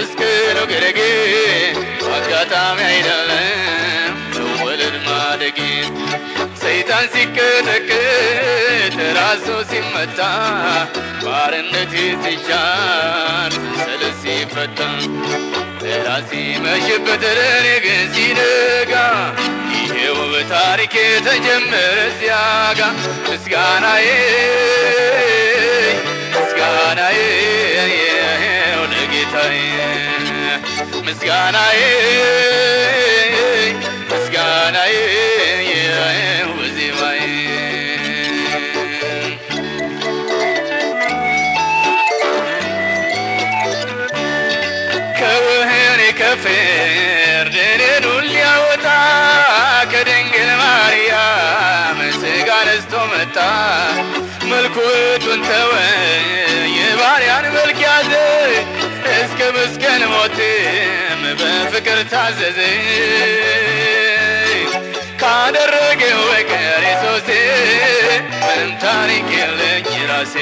በመስቀሉ ግርጌ አጋጣሚ አይደለም መወለድ ማደጌ ሰይጣን ሲቀጠቅጥ ራሱ ሲመታ ባርነት ሲሻር ሰንሰለት ሲፈታ ራሴ መሽበት ለኔ ግን ሲነጋ ይሄው በታሪክ የተጀመረ ሲያጋ ምስጋናዬ ምስጋናዬ ይሄው ለጌታዬ ምስጋናዬ ምስጋናዬ ይሄው በዜማዬ ከወህኒ ከፍርድ እኔን ሊያወጣ ከድንግል ማርያም ሥጋ ነስቶ መጣ። መልኩቱን ተወ የባሪያን መልክ ያዘ እስከ መስቀል ሞትም በፍቅር ታዘዘ። ካደረገው በቀር የሱሴ ምንም ታሪክ የለኝ ራሴ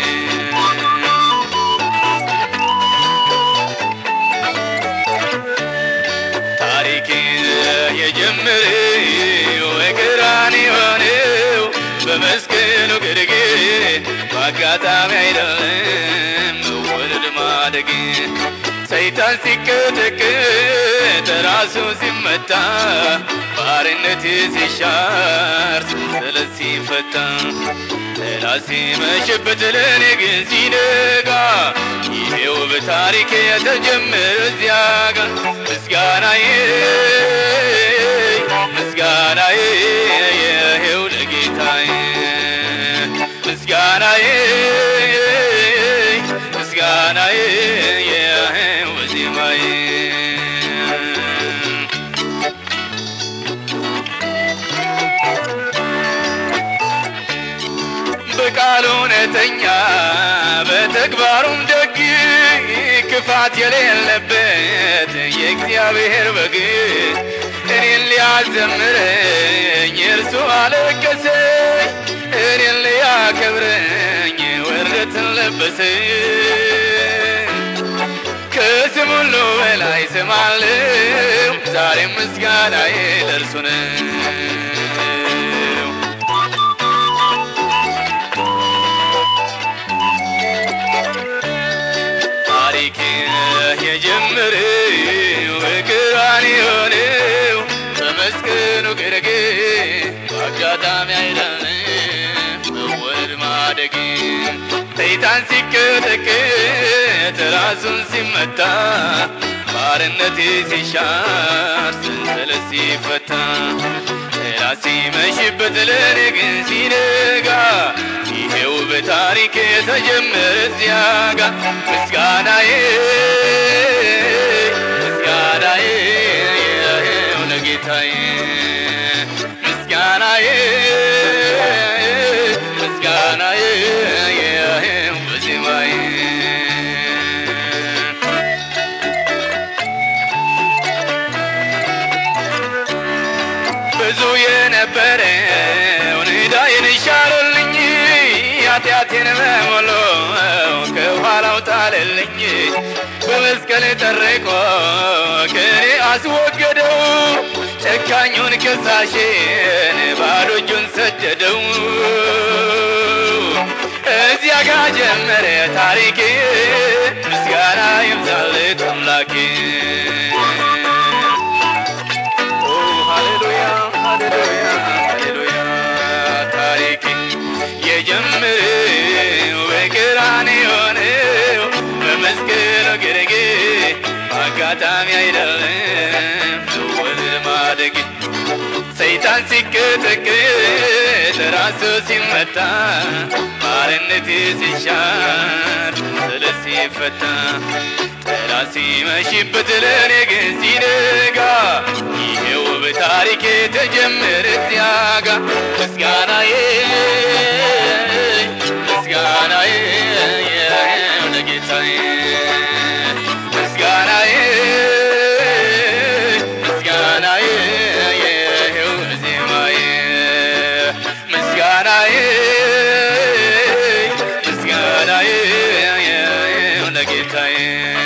ታሪክ የጀመረው በቀራንዮ ነው በመስቀሉ ግርጌ በአጋጣሚ አይደለም መወለድ ማደግ ሰይጣን ሲቀጠቅጥ ራሱ ሲመታ ባርነት ሲሻር ሰንሰለት ሲፈታ ራሴ መሸበት ለእኔ ግን ሲነጋ ይሄው በታሪክ የተጀመረ እዚያ ጋር ምስጋናዬ ምስጋናዬ ይሄው ለጌታዬ ምስጋናዬ ምስጋናዬ ይሄው በዜማዬ በቃሉ እውነተኛ በተግባሩም ደግ ክፋት የሌለበት የእግዚአብሔር በግ እኔን ሊያዘምረኝ እርሱ አለቀሰ እኔን ሊያከብረኝ ውርደትን ለበሰ ከስም ሁሉ በላይ ስም አለው ዛሬም ምስጋናዬ ለእርሱ ነው ታሪክ የጀመረው በቀራንዮ ነው በመስቀሉ ግርጌ በአጋጣሚ አይደለም መወለድ ማደግ ሰይጣን ሲቀጠቅጥ ራሱን ሲመታ ባርነት ሲሻር ሰንሰለት ሲፈታ ራሴ መሽበት ለእኔ ግን ሲነጋ ይሄው በታሪክ የተጀመረ እዚያ ጋር ምስጋናዬ ምስጋናዬ ይሄው ለጌታዬ ምስጋናዬ ምስጋናዬ ይሄው በዜማዬ ብዙ የነበረውን ዕዳዬን ሻረልኝ ኃጢአቴን በሙሉ ከኋላው ጣለልኝ በመስቀል ጠርቆ ከኔ አስወገደው ጨካኙን ከሳሽን ባዶ እጁን ሰደደው እዚያ ጋ ጀመረ ታሪኬ ምስጋና ይብዛለት አምላኬ ኦ ሃሌሉያ ሃሌሉያ ሃሌሉያ ታሪክ የጀመረው በቀራንዮ ነው በመስቀሉ ግርጌ በአጋጣሚ አይደለም መወለድ ማደግ ሰይጣን ሲቀጠቅጥ ራሱ ሲመታ ባርነት ሲሻር ሰንሰለት ሲፈታ ጠላት ሲመሽበት ለእኔ ግን ሲነጋ ይሄው በታሪክ የተጀመረ እዚያ ጋ ምስጋናዬ ምስጋናዬ ይሄው ለጌታዬ ምስጋናዬ ምስጋናዬ ይሄው ዜማዬ ምስጋናዬ ምስጋናዬ ይሄው ለጌታዬ